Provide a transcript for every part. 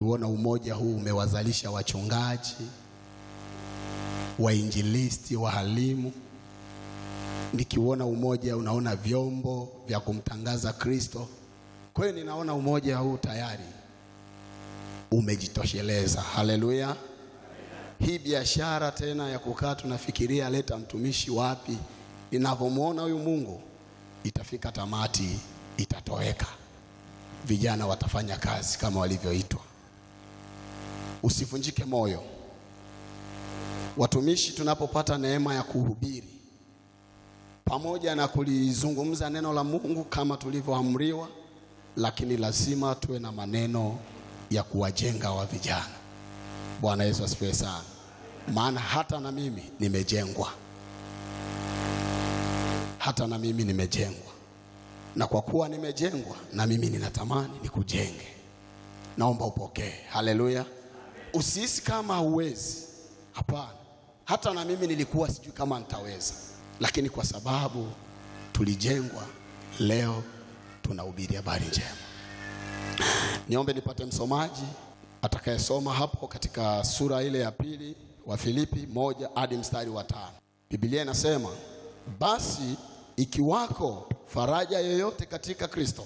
kuona umoja huu umewazalisha wachungaji, wainjilisti, wahalimu. Nikiuona umoja, unaona vyombo vya kumtangaza Kristo. Kwa hiyo ninaona umoja huu tayari umejitosheleza. Haleluya! Hii biashara tena ya kukaa tunafikiria leta mtumishi wapi, ninavyomwona huyu Mungu itafika tamati, itatoweka. Vijana watafanya kazi kama walivyoitwa. Usivunjike moyo. Watumishi tunapopata neema ya kuhubiri pamoja na kulizungumza neno la Mungu kama tulivyoamriwa, lakini lazima tuwe na maneno ya kuwajenga wa vijana. Bwana Yesu asifiwe sana, maana hata na mimi nimejengwa, hata na mimi nimejengwa, na kwa kuwa nimejengwa, na mimi ninatamani nikujenge. Naomba upokee. Haleluya! Usihisi kama huwezi, hapana. Hata na mimi nilikuwa sijui kama nitaweza, lakini kwa sababu tulijengwa, leo tunahubiri habari njema. Niombe nipate msomaji atakayesoma hapo katika sura ile ya pili wa Filipi moja hadi mstari wa tano. Biblia inasema basi ikiwako faraja yoyote katika Kristo,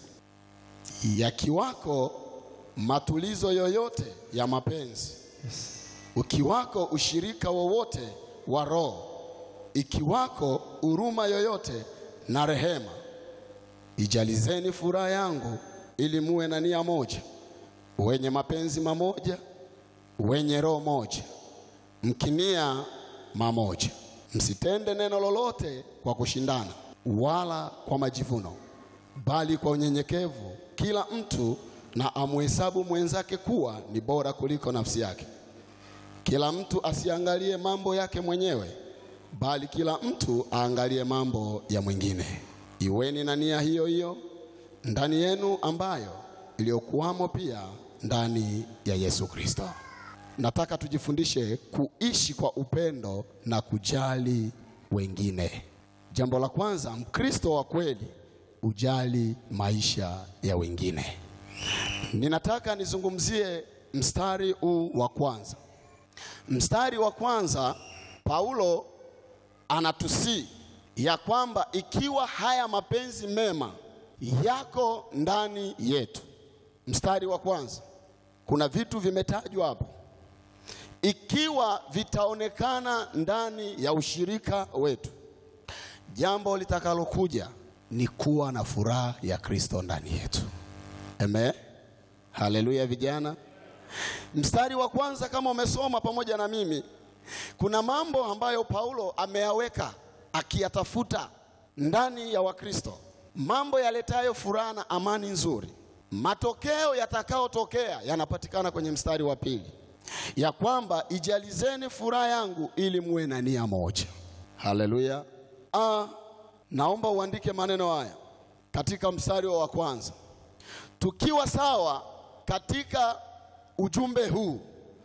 yakiwako matulizo yoyote ya mapenzi, ukiwako ushirika wowote wa Roho, ikiwako huruma yoyote na rehema, ijalizeni furaha yangu ili muwe na nia moja, wenye mapenzi mamoja, wenye roho moja, mkinia mamoja. Msitende neno lolote kwa kushindana wala kwa majivuno, bali kwa unyenyekevu kila mtu na amhesabu mwenzake kuwa ni bora kuliko nafsi yake. Kila mtu asiangalie mambo yake mwenyewe, bali kila mtu aangalie mambo ya mwingine. Iweni na nia hiyo hiyo ndani yenu ambayo iliyokuwamo pia ndani ya Yesu Kristo. Nataka tujifundishe kuishi kwa upendo na kujali wengine. Jambo la kwanza, Mkristo wa kweli ujali maisha ya wengine. Ninataka nizungumzie mstari huu wa kwanza. Mstari wa kwanza, Paulo anatusii ya kwamba ikiwa haya mapenzi mema yako ndani yetu. Mstari wa kwanza, kuna vitu vimetajwa hapo, ikiwa vitaonekana ndani ya ushirika wetu, jambo litakalokuja ni kuwa na furaha ya Kristo ndani yetu. Amen, haleluya. Vijana, mstari wa kwanza, kama umesoma pamoja na mimi, kuna mambo ambayo Paulo ameyaweka akiyatafuta ndani ya Wakristo mambo yaletayo furaha na amani nzuri. Matokeo yatakayotokea yanapatikana kwenye mstari wa pili, ya kwamba ijalizeni furaha yangu ili muwe na nia moja. Haleluya! Ah, naomba uandike maneno haya katika mstari wa kwanza. Tukiwa sawa katika ujumbe huu,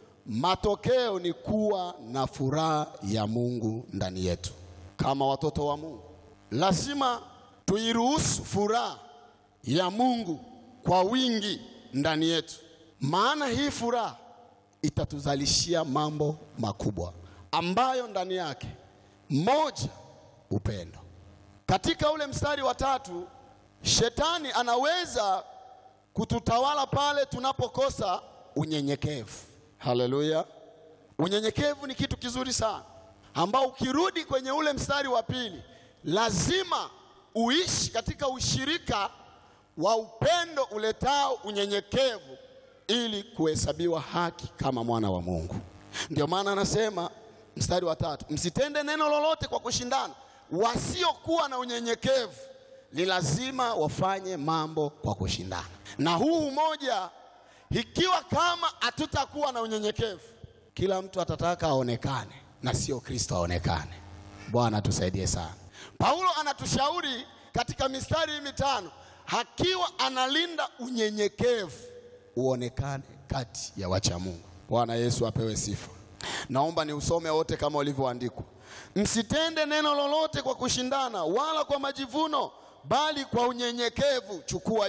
matokeo ni kuwa na furaha ya Mungu ndani yetu. Kama watoto wa Mungu, lazima tuiruhusu furaha ya Mungu kwa wingi ndani yetu, maana hii furaha itatuzalishia mambo makubwa ambayo ndani yake, moja, upendo. Katika ule mstari wa tatu, shetani anaweza kututawala pale tunapokosa unyenyekevu. Haleluya! Unyenyekevu ni kitu kizuri sana, ambao ukirudi kwenye ule mstari wa pili, lazima uishi katika ushirika wa upendo uletao unyenyekevu ili kuhesabiwa haki kama mwana wa Mungu. Ndio maana anasema mstari wa tatu, msitende neno lolote kwa kushindana. Wasiokuwa na unyenyekevu ni lazima wafanye mambo kwa kushindana. Na huu umoja, ikiwa kama hatutakuwa na unyenyekevu, kila mtu atataka aonekane na sio Kristo aonekane. Bwana tusaidie sana. Paulo anatushauri katika mistari hii mitano, akiwa analinda unyenyekevu uonekane kati ya wacha Mungu. Bwana Yesu apewe sifa. Naomba ni usome wote kama ulivyoandikwa, msitende neno lolote kwa kushindana wala kwa majivuno, bali kwa unyenyekevu. Chukua hilo,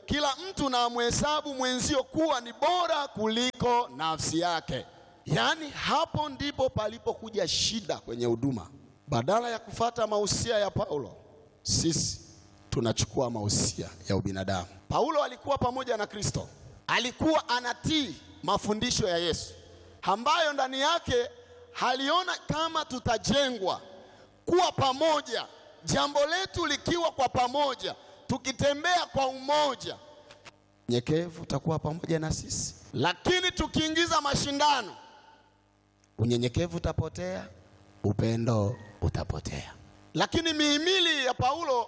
kila mtu na amhesabu mwenzio kuwa ni bora kuliko nafsi yake. Yaani hapo ndipo palipokuja shida kwenye huduma. Badala ya kufata mausia ya Paulo, sisi tunachukua mausia ya ubinadamu. Paulo alikuwa pamoja na Kristo, alikuwa anatii mafundisho ya Yesu ambayo ndani yake haliona kama tutajengwa kuwa pamoja, jambo letu likiwa kwa pamoja, tukitembea kwa umoja, nyekevu utakuwa pamoja na sisi. Lakini tukiingiza mashindano, unyenyekevu utapotea, upendo utapotea. Lakini mihimili ya Paulo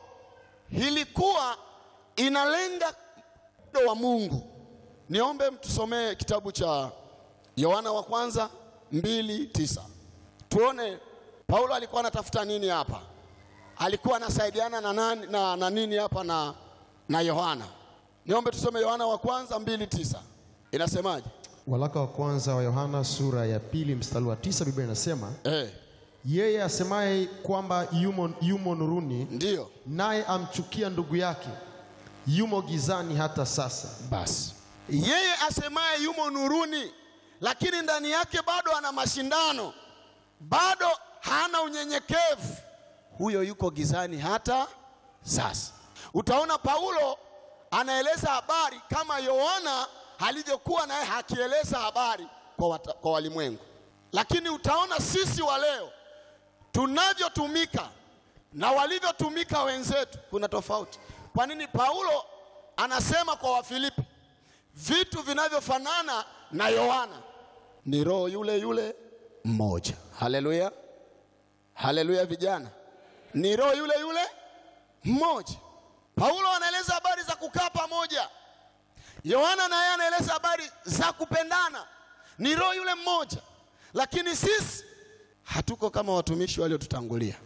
ilikuwa inalenga upendo wa Mungu. Niombe mtusomee kitabu cha Yohana wa kwanza mbili tisa tuone Paulo alikuwa anatafuta nini hapa, alikuwa anasaidiana na, nani, na, na nini hapa na, na Yohana. Niombe tusome Yohana wa kwanza mbili tisa inasemaje? Waraka wa kwanza wa Yohana sura ya pili mstari wa tisa Biblia inasema Eh, yeye asemaye kwamba yumo, yumo nuruni ndiyo naye amchukia ndugu yake yumo gizani hata sasa. basi, yeye asemaye yumo nuruni, lakini ndani yake bado ana mashindano, bado hana unyenyekevu, huyo yuko gizani hata sasa. Utaona Paulo anaeleza habari kama Yohana alivyokuwa naye hakieleza habari kwa, wata, kwa walimwengu, lakini utaona sisi wa leo tunavyotumika na walivyotumika wenzetu kuna tofauti. Kwa nini Paulo anasema kwa Wafilipi vitu vinavyofanana na Yohana? Ni roho yule yule mmoja. Haleluya, haleluya vijana, ni roho yule yule mmoja. Paulo anaeleza habari za kukaa pamoja, Yohana naye anaeleza habari za kupendana, ni roho yule mmoja. Lakini sisi hatuko kama watumishi waliotutangulia,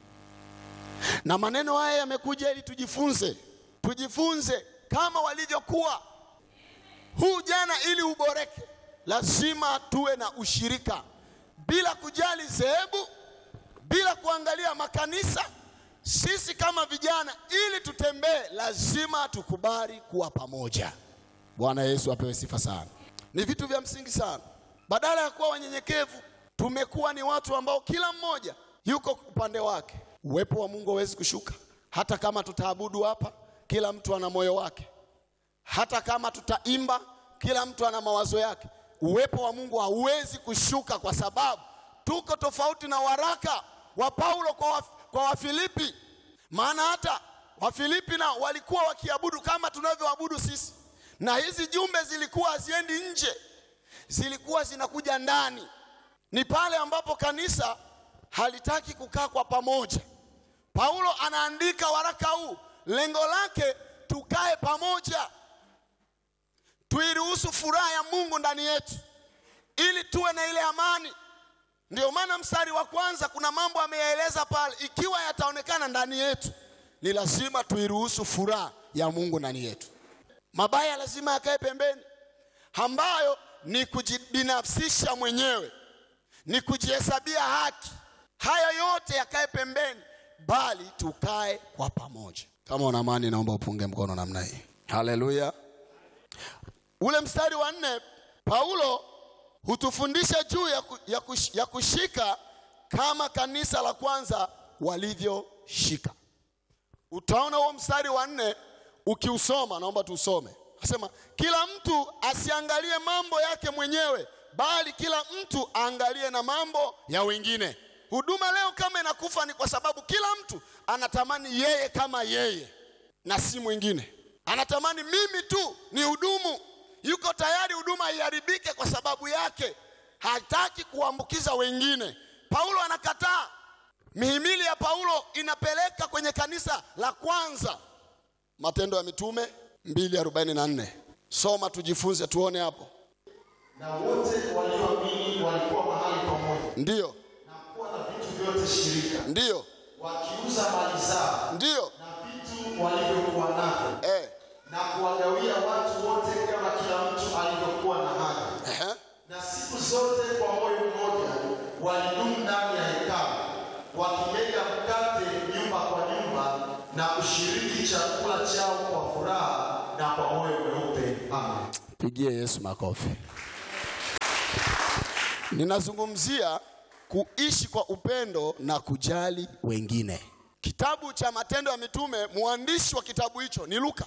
na maneno haya yamekuja ili tujifunze, tujifunze kama walivyokuwa huu jana. Ili uboreke, lazima tuwe na ushirika, bila kujali dhehebu, bila kuangalia makanisa. Sisi kama vijana, ili tutembee, lazima tukubali kuwa pamoja. Bwana Yesu apewe sifa sana. Ni vitu vya msingi sana. Badala ya kuwa wanyenyekevu, tumekuwa ni watu ambao kila mmoja yuko upande wake. Uwepo wa Mungu hawezi kushuka, hata kama tutaabudu hapa, kila mtu ana moyo wake. Hata kama tutaimba, kila mtu ana mawazo yake. Uwepo wa Mungu hauwezi kushuka, kwa sababu tuko tofauti na waraka wa Paulo kwa, wa, kwa Wafilipi. Maana hata Wafilipi na walikuwa wakiabudu kama tunavyoabudu sisi, na hizi jumbe zilikuwa haziendi nje, zilikuwa zinakuja ndani. Ni pale ambapo kanisa halitaki kukaa kwa pamoja. Paulo anaandika waraka huu, lengo lake tukae pamoja, tuiruhusu furaha ya Mungu ndani yetu, ili tuwe na ile amani. Ndio maana mstari wa kwanza kuna mambo ameyaeleza pale, ikiwa yataonekana ndani yetu, ni lazima tuiruhusu furaha ya Mungu ndani yetu. Mabaya lazima yakae pembeni, ambayo ni kujibinafsisha mwenyewe, ni kujihesabia haki. Haya yote yakae pembeni, bali tukae kwa pamoja. Kama una amani, naomba upunge mkono namna hii. Haleluya! Ule mstari wa nne Paulo hutufundisha juu ya, ku, ya, kush, ya kushika kama kanisa la kwanza walivyoshika. Utaona huo mstari wa nne ukiusoma, naomba tuusome. Asema kila mtu asiangalie mambo yake mwenyewe, bali kila mtu aangalie na mambo ya wengine. Huduma leo kama inakufa ni kwa sababu kila mtu anatamani yeye kama yeye na si mwingine. Anatamani mimi tu ni hudumu, yuko tayari huduma iharibike kwa sababu yake, hataki kuambukiza wengine. Paulo anakataa. Mihimili ya Paulo inapeleka kwenye kanisa la kwanza. Matendo ya Mitume 2:44. Soma tujifunze, tuone hapo. na wote walioamini walikuwa mahali pamoja Ndiyo, na kuwa na vitu vyote shirika, ndiyo, wakiuza mali zao ndiyo, na vitu walivyokuwa navyo, eh, na kuwagawia watu wote kama kila mtu alivyokuwa na haja. ehe, Na siku zote kwa moyo mmoja walidumu ndani ya hekalu, wakimega mkate nyumba kwa nyumba, na kushiriki chakula chao kwa furaha na kwa moyo Mpigie Yesu makofi. Ninazungumzia kuishi kwa upendo na kujali wengine. Kitabu cha Matendo ya Mitume, mwandishi wa kitabu hicho ni Luka,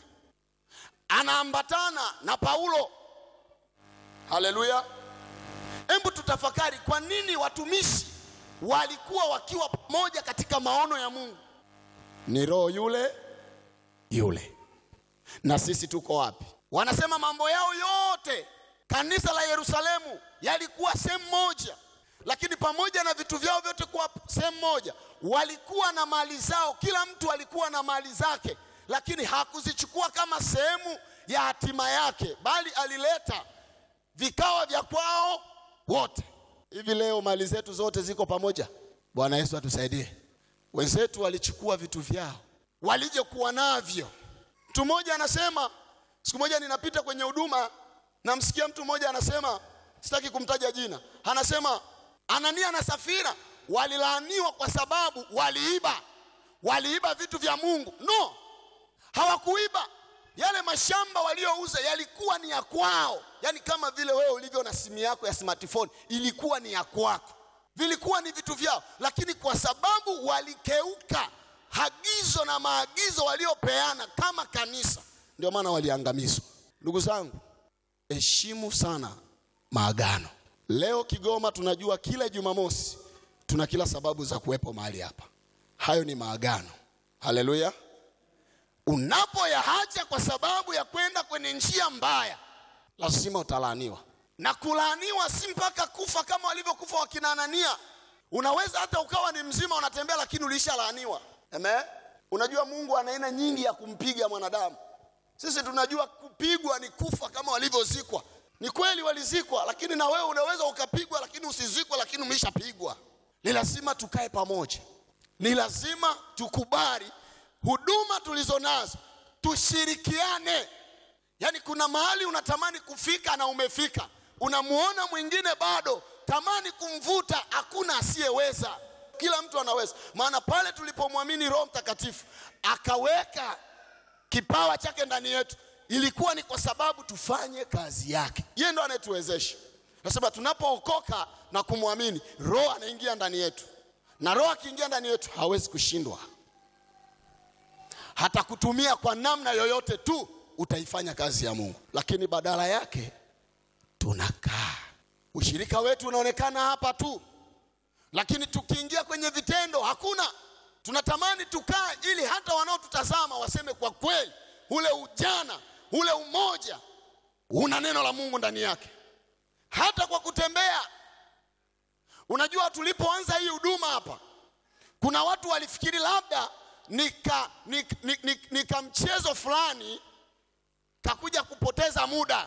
anaambatana na Paulo. Haleluya! Hebu tutafakari, kwa nini watumishi walikuwa wakiwa pamoja katika maono ya Mungu? Ni roho yule yule. Na sisi tuko wapi? Wanasema mambo yao yote, kanisa la Yerusalemu yalikuwa sehemu moja, lakini pamoja na vitu vyao vyote kuwa sehemu moja, walikuwa na mali zao. Kila mtu alikuwa na mali zake, lakini hakuzichukua kama sehemu ya hatima yake, bali alileta vikawa vya kwao wote. Hivi leo mali zetu zote ziko pamoja. Bwana Yesu atusaidie. Wenzetu walichukua vitu vyao walivyokuwa navyo. Mtu mmoja anasema, siku moja ninapita kwenye huduma, namsikia mtu mmoja anasema, sitaki kumtaja jina, anasema Anania na Safira walilaaniwa kwa sababu waliiba, waliiba vitu vya Mungu. No, hawakuiba. Yale mashamba waliouza yalikuwa ni ya kwao, yaani kama vile wewe ulivyo na simu yako ya smartphone, ilikuwa ni ya kwako, vilikuwa ni vitu vyao, lakini kwa sababu walikeuka agizo na maagizo waliopeana kama kanisa, ndio maana waliangamizwa. Ndugu zangu, heshimu sana maagano. Leo Kigoma tunajua kila Jumamosi tuna kila sababu za kuwepo mahali hapa. Hayo ni maagano. Haleluya! Unapoyaacha kwa sababu ya kwenda kwenye njia mbaya, lazima utalaaniwa, na kulaaniwa si mpaka kufa kama walivyokufa wakina Anania. Unaweza hata ukawa ni mzima unatembea, lakini ulishalaaniwa. Amen. Unajua Mungu ana aina nyingi ya kumpiga mwanadamu. Sisi tunajua kupigwa ni kufa kama walivyozikwa. Ni kweli walizikwa, lakini na wewe unaweza ukapigwa, lakini usizikwe, lakini umeshapigwa. Ni lazima tukae pamoja, ni lazima tukubali huduma tulizo nazo, tushirikiane. Yaani kuna mahali unatamani kufika na umefika, unamuona mwingine bado, tamani kumvuta, hakuna asiyeweza kila mtu anaweza. Maana pale tulipomwamini Roho Mtakatifu akaweka kipawa chake ndani yetu, ilikuwa ni kwa sababu tufanye kazi yake. Yeye ndo anayetuwezesha. Nasema tunapookoka na kumwamini, Roho anaingia ndani yetu, na Roho akiingia ndani yetu hawezi kushindwa. Hata kutumia kwa namna yoyote tu, utaifanya kazi ya Mungu, lakini badala yake tunakaa. Ushirika wetu unaonekana hapa tu lakini tukiingia kwenye vitendo hakuna. Tunatamani tukaa ili hata wanaotutazama waseme kwa kweli, ule ujana ule umoja una neno la Mungu ndani yake. Hata kwa kutembea, unajua, tulipoanza hii huduma hapa, kuna watu walifikiri labda nika, nika, nika, nika mchezo fulani kakuja kupoteza muda.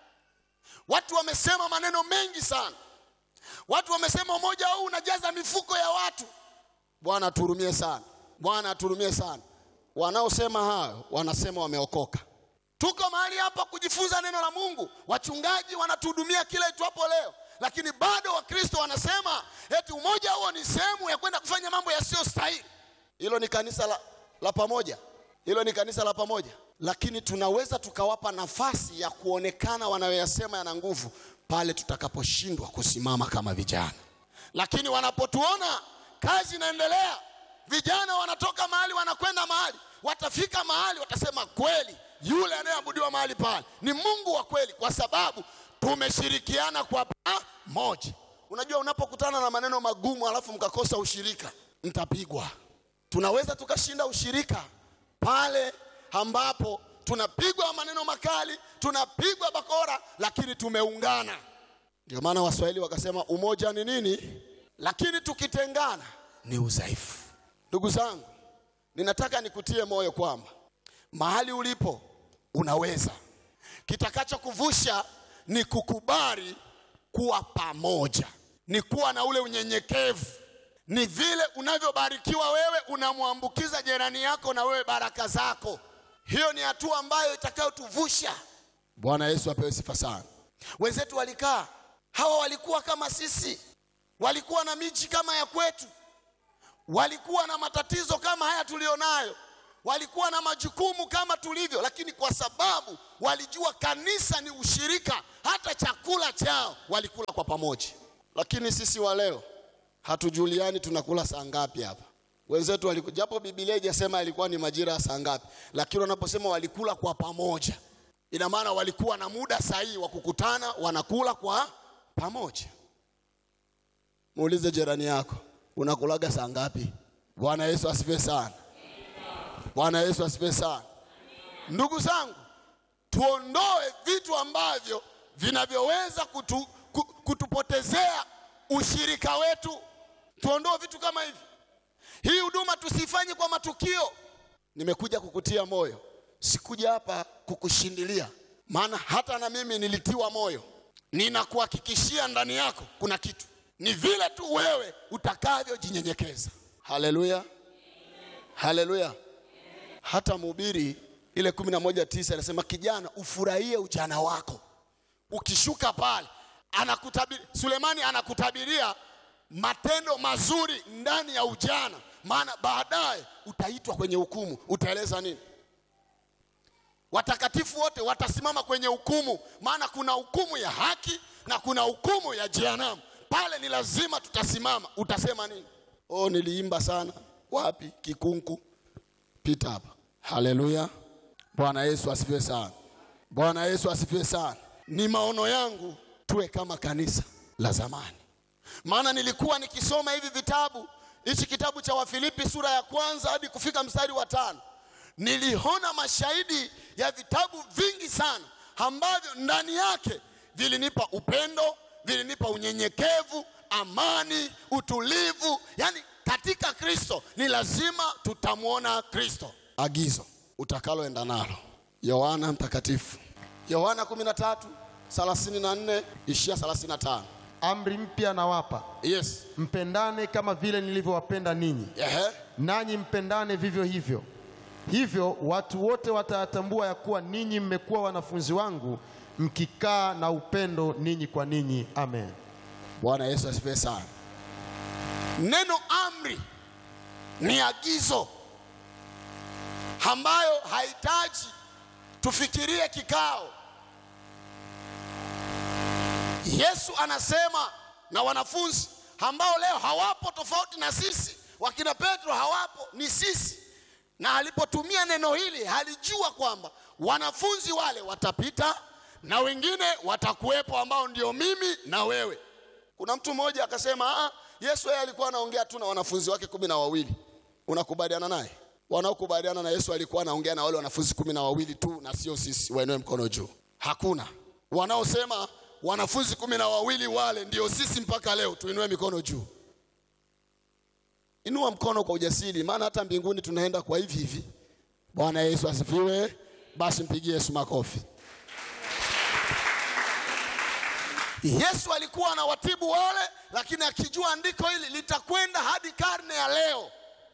Watu wamesema maneno mengi sana Watu wamesema umoja huu unajaza mifuko ya watu. Bwana aturumie sana, Bwana aturumie sana. Wanaosema hayo wanasema wameokoka. Tuko mahali hapa kujifunza neno la Mungu, wachungaji wanatuhudumia kila itwapo leo, lakini bado Wakristo wanasema eti umoja huo ni sehemu ya kwenda kufanya mambo yasiyostahili. Hilo ni kanisa la, la pamoja, hilo ni kanisa la pamoja, lakini tunaweza tukawapa nafasi ya kuonekana wanayoyasema yana nguvu pale tutakaposhindwa kusimama kama vijana. Lakini wanapotuona kazi inaendelea, vijana wanatoka mahali wanakwenda mahali, watafika mahali watasema, kweli yule anayeabudiwa mahali pale ni Mungu wa kweli, kwa sababu tumeshirikiana kwa pamoja. Unajua, unapokutana na maneno magumu alafu mkakosa ushirika, mtapigwa. Tunaweza tukashinda ushirika pale ambapo tunapigwa maneno makali, tunapigwa bakora, lakini tumeungana. Ndio maana Waswahili wakasema umoja ni nini, lakini tukitengana ni udhaifu. Ndugu zangu, ninataka nikutie moyo kwamba mahali ulipo unaweza. Kitakachokuvusha ni kukubali kuwa pamoja, ni kuwa na ule unyenyekevu. Ni vile unavyobarikiwa wewe, unamwambukiza jirani yako na wewe baraka zako. Hiyo ni hatua ambayo itakayotuvusha. Bwana Yesu apewe sifa sana. Wenzetu walikaa, hawa walikuwa kama sisi, walikuwa na miji kama ya kwetu, walikuwa na matatizo kama haya tulionayo, walikuwa na majukumu kama tulivyo, lakini kwa sababu walijua kanisa ni ushirika, hata chakula chao walikula kwa pamoja. Lakini sisi wa leo hatujuliani tunakula saa ngapi hapa. Wenzetu waliku, japo Biblia haijasema ilikuwa ni majira ya saa ngapi, lakini wanaposema walikula kwa pamoja, ina maana walikuwa na muda sahihi wa kukutana, wanakula kwa pamoja. Muulize jirani yako, unakulaga saa ngapi? Bwana Yesu asifiwe sana. Bwana Yesu asifiwe sana. Ndugu zangu, tuondoe vitu ambavyo vinavyoweza kutu, ku- kutupotezea ushirika wetu. Tuondoe vitu kama hivi. Hii huduma tusifanye kwa matukio. Nimekuja kukutia moyo, sikuja hapa kukushindilia, maana hata na mimi nilitiwa moyo. Ninakuhakikishia ndani yako kuna kitu, ni vile tu wewe utakavyojinyenyekeza. Haleluya, haleluya. Hata mhubiri ile kumi na moja tisa anasema kijana, ufurahie ujana wako. Ukishuka pale anakutabiri, Sulemani anakutabiria matendo mazuri ndani ya ujana, maana baadaye utaitwa kwenye hukumu. Utaeleza nini? Watakatifu wote watasimama kwenye hukumu, maana kuna hukumu ya haki na kuna hukumu ya jehanamu. Pale ni lazima tutasimama. Utasema nini? Oh, niliimba sana. Wapi? Kikunku. Pita hapa. Haleluya. Bwana Yesu asifiwe sana. Bwana Yesu asifiwe sana. Ni maono yangu tuwe kama kanisa la zamani, maana nilikuwa nikisoma hivi vitabu, hichi kitabu cha Wafilipi sura ya kwanza hadi kufika mstari wa tano, niliona mashahidi ya vitabu vingi sana ambavyo ndani yake vilinipa upendo, vilinipa unyenyekevu, amani, utulivu. Yani katika Kristo ni lazima tutamwona Kristo. Agizo utakaloenda nalo, Yohana Mtakatifu, Yohana 13 34 ishia 35. Amri mpya nawapa, Yes. mpendane kama vile nilivyowapenda ninyi, Ehe. nanyi mpendane vivyo hivyo. Hivyo watu wote watayatambua ya kuwa ninyi mmekuwa wanafunzi wangu, mkikaa na upendo ninyi kwa ninyi. Amen. Bwana Yesu asifiwe sana. Neno amri ni agizo ambayo hahitaji tufikirie kikao. Yesu anasema na wanafunzi ambao leo hawapo, tofauti na sisi, wakina Petro hawapo, ni sisi. Na alipotumia neno hili alijua kwamba wanafunzi wale watapita na wengine watakuwepo, ambao ndio mimi na wewe. Kuna mtu mmoja akasema, ah, Yesu yeye alikuwa anaongea tu na wanafunzi wake kumi na wawili. Unakubaliana naye? Wanaokubaliana na Yesu alikuwa anaongea na wale wanafunzi kumi na wawili tu na sio sisi. Wainue mkono juu. Hakuna wanaosema wanafunzi kumi na wawili wale ndio sisi mpaka leo. Tuinue mikono juu. Inua mkono kwa ujasiri, maana hata mbinguni tunaenda kwa hivi hivi. Bwana Yesu asifiwe. Basi mpigie Yesu makofi. Yesu alikuwa anawatibu wale, lakini akijua andiko hili litakwenda hadi karne ya leo.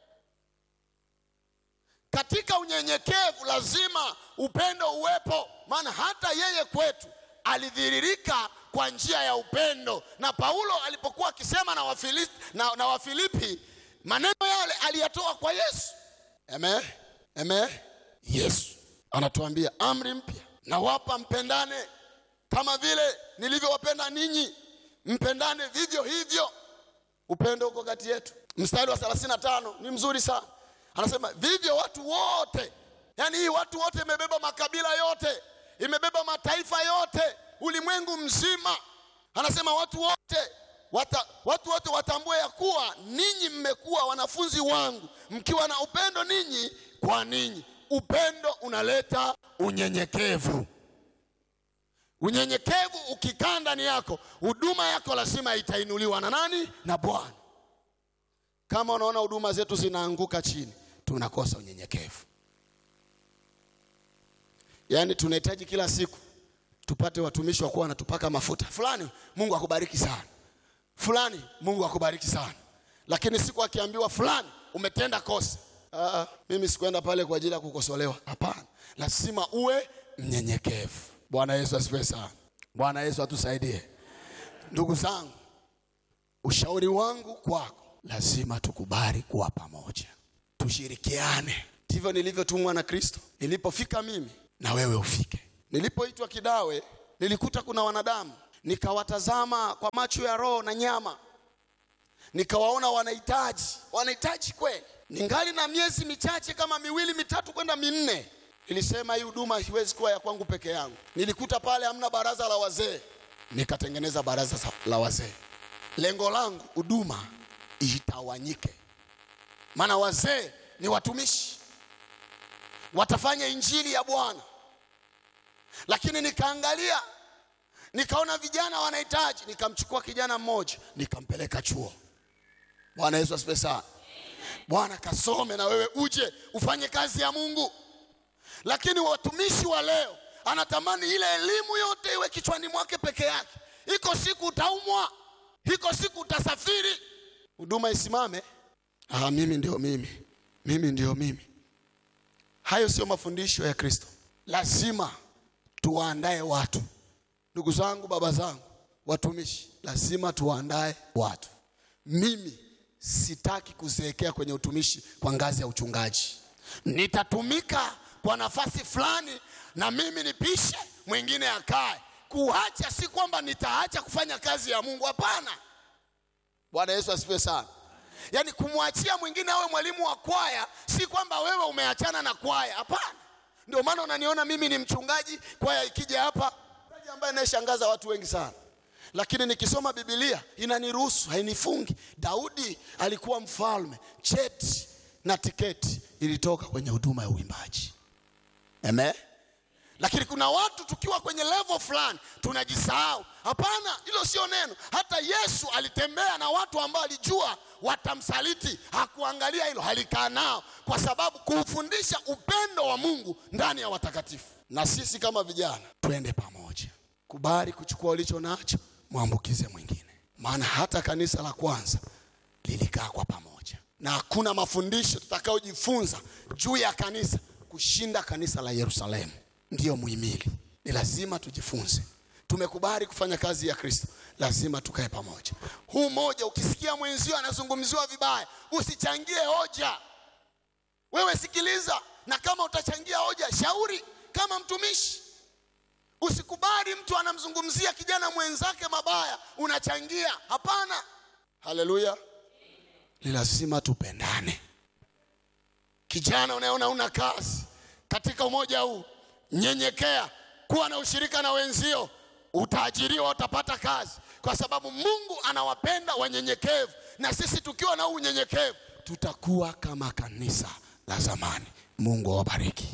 Katika unyenyekevu lazima upendo uwepo, maana hata yeye kwetu alidhiririka kwa njia ya upendo. Na Paulo alipokuwa akisema na Wafilipi, na, na Wafilipi maneno yale aliyatoa kwa Yesu. Amen. Amen. Yesu anatuambia amri mpya nawapa, mpendane kama vile nilivyowapenda ninyi, mpendane vivyo hivyo. Upendo uko kati yetu. Mstari wa 35 ni mzuri sana, anasema vivyo watu wote. Yaani hii watu wote imebeba makabila yote, imebeba mataifa yote, ulimwengu mzima. Anasema watu wote wata, watu wote watambue ya kuwa ninyi mmekuwa wanafunzi wangu mkiwa na upendo ninyi kwa ninyi. Upendo unaleta unyenyekevu. Unyenyekevu ukikaa ndani yako, huduma yako lazima itainuliwa na nani? Na Bwana. Kama unaona huduma zetu zinaanguka chini, tunakosa unyenyekevu. Yaani tunahitaji kila siku tupate watumishi wa kuwa wanatupaka mafuta fulani, Mungu akubariki sana, fulani, Mungu akubariki sana, lakini siku akiambiwa fulani, umetenda kosa, ah, mimi sikuenda pale kwa ajili ya kukosolewa. Hapana, lazima uwe mnyenyekevu. Bwana Yesu asifiwe sana. Bwana Yesu atusaidie. Ndugu zangu, ushauri wangu kwako, lazima tukubali kuwa pamoja, tushirikiane. ndivyo nilivyotumwa na Kristo. Nilipofika mimi na wewe ufike. Nilipoitwa Kidawe, nilikuta kuna wanadamu, nikawatazama kwa macho ya roho na nyama, nikawaona wanahitaji, wanahitaji kweli. Ningali na miezi michache kama miwili mitatu kwenda minne, nilisema hii huduma haiwezi kuwa ya kwangu peke yangu. Nilikuta pale hamna baraza la wazee, nikatengeneza baraza sa- la wazee. Lengo langu huduma itawanyike, maana wazee ni watumishi, watafanya injili ya Bwana. Lakini nikaangalia nikaona vijana wanahitaji, nikamchukua kijana mmoja nikampeleka chuo. Bwana Yesu asifiwe sana. Bwana kasome na wewe uje ufanye kazi ya Mungu. Lakini watumishi wa leo anatamani ile elimu yote iwe kichwani mwake peke yake. Iko siku utaumwa, iko siku utasafiri, huduma isimame. Ah, mimi ndio mimi, mimi ndio mimi. Hayo sio mafundisho ya Kristo. Lazima tuwaandae watu. Ndugu zangu, baba zangu, watumishi, lazima tuwaandae watu. Mimi sitaki kuzeekea kwenye utumishi kwa ngazi ya uchungaji. Nitatumika kwa nafasi fulani na mimi nipishe, mwingine akae. Kuacha si kwamba nitaacha kufanya kazi ya Mungu, hapana. Bwana Yesu asifiwe sana. Yaani kumwachia mwingine awe mwalimu wa kwaya si kwamba wewe umeachana na kwaya, hapana. Ndio maana unaniona mimi ni mchungaji, kwaya ikija hapa, mchungaji ambaye anayeshangaza watu wengi sana, lakini nikisoma Biblia inaniruhusu, hainifungi. Daudi alikuwa mfalme, cheti na tiketi ilitoka kwenye huduma ya uimbaji. Amen. Lakini kuna watu tukiwa kwenye level fulani tunajisahau. Hapana, hilo sio neno. Hata Yesu alitembea na watu ambao alijua watamsaliti, hakuangalia hilo, alikaa nao kwa sababu kuufundisha upendo wa Mungu ndani ya watakatifu. Na sisi kama vijana twende pamoja, kubali kuchukua ulicho nacho, mwambukize mwingine, maana hata kanisa la kwanza lilikaa kwa pamoja, na hakuna mafundisho tutakayojifunza juu ya kanisa kushinda kanisa la Yerusalemu. Ndiyo muhimili, ni lazima tujifunze. Tumekubali kufanya kazi ya Kristo, lazima tukae pamoja. Huu moja, ukisikia mwenzio anazungumziwa vibaya, usichangie hoja. Wewe sikiliza, na kama utachangia hoja, shauri kama mtumishi. Usikubali mtu anamzungumzia kijana mwenzake mabaya, unachangia. Hapana. Haleluya! Ni lazima tupendane. Kijana unayeona una kazi katika umoja huu, nyenyekea, kuwa na ushirika na wenzio, utaajiriwa, utapata kazi, kwa sababu Mungu anawapenda wanyenyekevu, na sisi tukiwa na huu unyenyekevu tutakuwa kama kanisa la zamani. Mungu awabariki.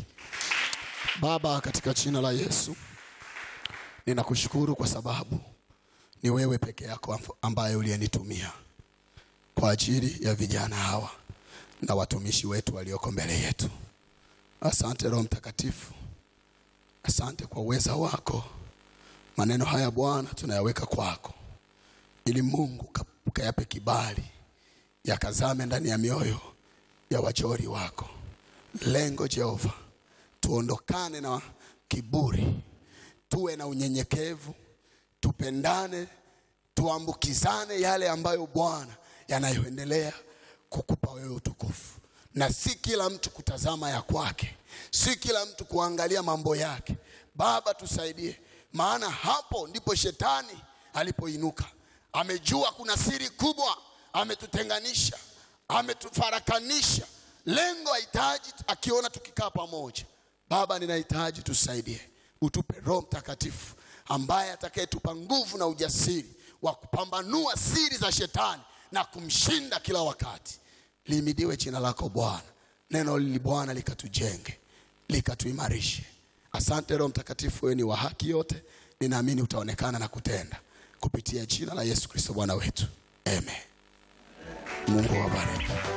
Baba, katika jina la Yesu ninakushukuru kwa sababu ni wewe peke yako ambaye uliyenitumia kwa ajili ya vijana hawa na watumishi wetu walioko mbele yetu. Asante Roho Mtakatifu, asante kwa uweza wako. Maneno haya Bwana tunayaweka kwako, ili Mungu kayape kibali, yakazame ndani ya mioyo ya wajori wako. Lengo Jehova, tuondokane na kiburi, tuwe na unyenyekevu, tupendane, tuambukizane yale ambayo Bwana yanayoendelea kukupa wewe utukufu, na si kila mtu kutazama ya kwake, si kila mtu kuangalia mambo yake. Baba, tusaidie, maana hapo ndipo shetani alipoinuka. Amejua kuna siri kubwa, ametutenganisha, ametufarakanisha. Lengo hahitaji akiona tukikaa pamoja. Baba, ninahitaji tusaidie, utupe Roho Mtakatifu ambaye atakayetupa nguvu na ujasiri wa kupambanua siri za shetani na kumshinda kila wakati. Lihimidiwe jina lako Bwana. Neno hili Bwana likatujenge, likatuimarishe. Asante Roho Mtakatifu, wewe ni wa haki yote, ninaamini utaonekana na kutenda kupitia jina la Yesu Kristo Bwana wetu, amen. Mungu awabariki.